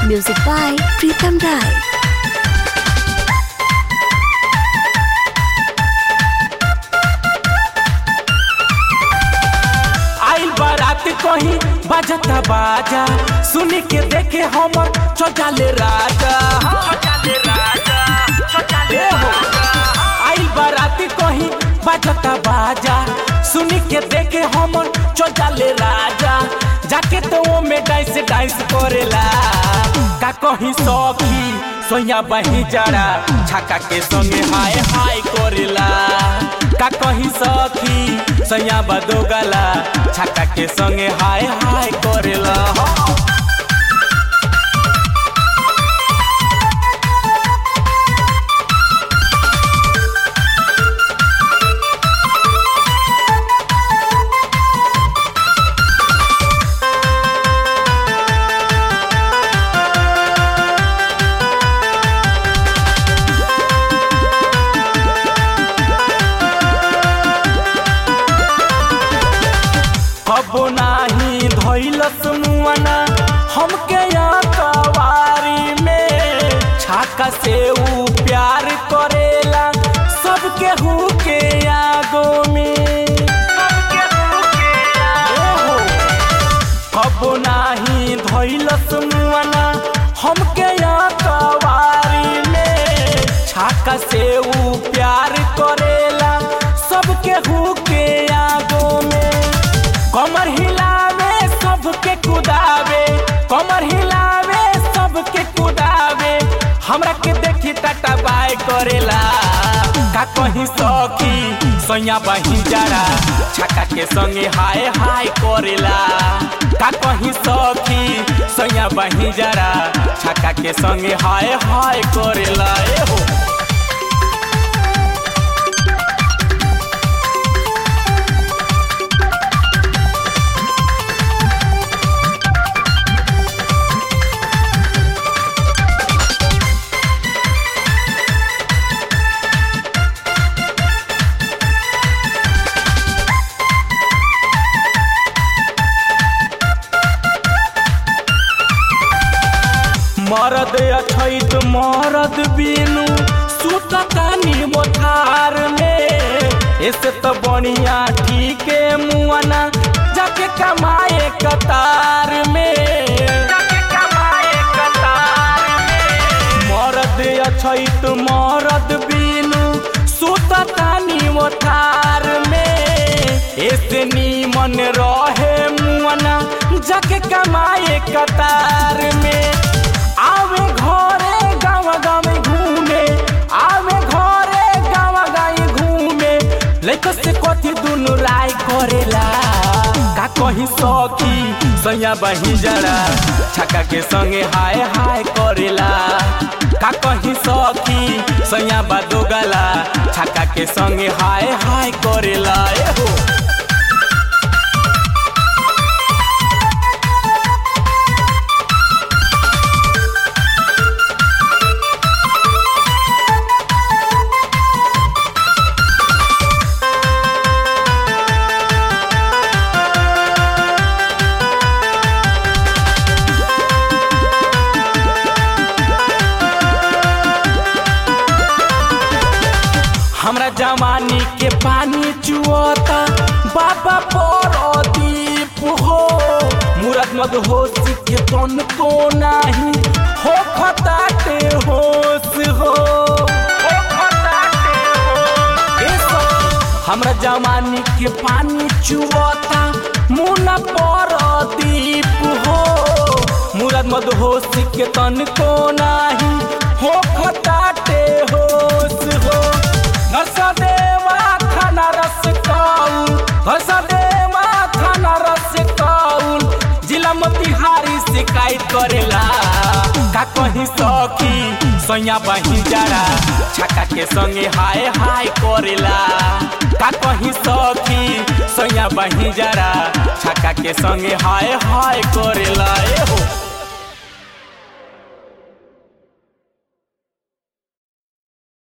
Music by Pritam Rai. आइल बारात कहीं बाजता बाजा सुन के देखे हमर चौचाले राजा ए हो। आइल बारात कहीं बाजता बाजा सुन के देखे हमर चौचाले राजा जाके तो वो में डांस डांस करेला का कहीं सौखी सोया बही जरा छाका के संगे हाय हाय करेला का कहीं सखी सैया बदो गला छाका के संगे हाय हाय करेला अब नाही धैलस मुआना हमके यहाँ कवारी में छाका से ऊ प्यार करेला सबके हु के आगो में ओहो। अब नाही धैलस मुआना हमके यहाँ कवारी में छाका से ऊ प्यार करेला सबके हु के आगो में कमर हिलावे सबके कुदावे कमर हिलावे सबके कुदावे हमरा के देखी टाटा बाय करेला का कहीं सखी सैया बही जरा छक्का के संगे हाय हाय करेला का कहीं सखी सैया बही जरा छक्का के संगे हाय हाय करेला ए हो मरद अछैत मरद बिनु सुततानी मोथार में ऐसे तो बढ़िया ठीक मुआना जाके कमाए कतार में मरद अछैत मरद बिनु सुततानी मोथार में ऐसे नीमन रहे मुआना जाके कमाए कतार में आवे घरे गाँव गाँव घूमे आवे घरे गाँव गाँव घूमे लैको से कथी दुनु राय करेला का कहीं सखी सैया बही जरा छक्का के संगे हाय हाय करेला का कहीं सखी सैया बादो गला छक्का के संगे हाय हाय करेला ए हो हमरा जवानी के पानी चुअता बाबा पर दीप हो मुरत मद होश के तन को नाही हो खताटे होश हो ए सब हमरा जवानी के पानी चुअता मुना पर दीप हो मुरत मद होश के तन को नाही हो खताटे होश हो नरसदेवा खाना रस कौल नरसदेवा खाना रस कौल जिला मोतिहारी शिकायत करेला का कहीं सखी सैया बही जरा छक्का के संगे हाय हाय करेला का कहीं सखी सैया बही जरा छक्का के संगे हाय हाय करेला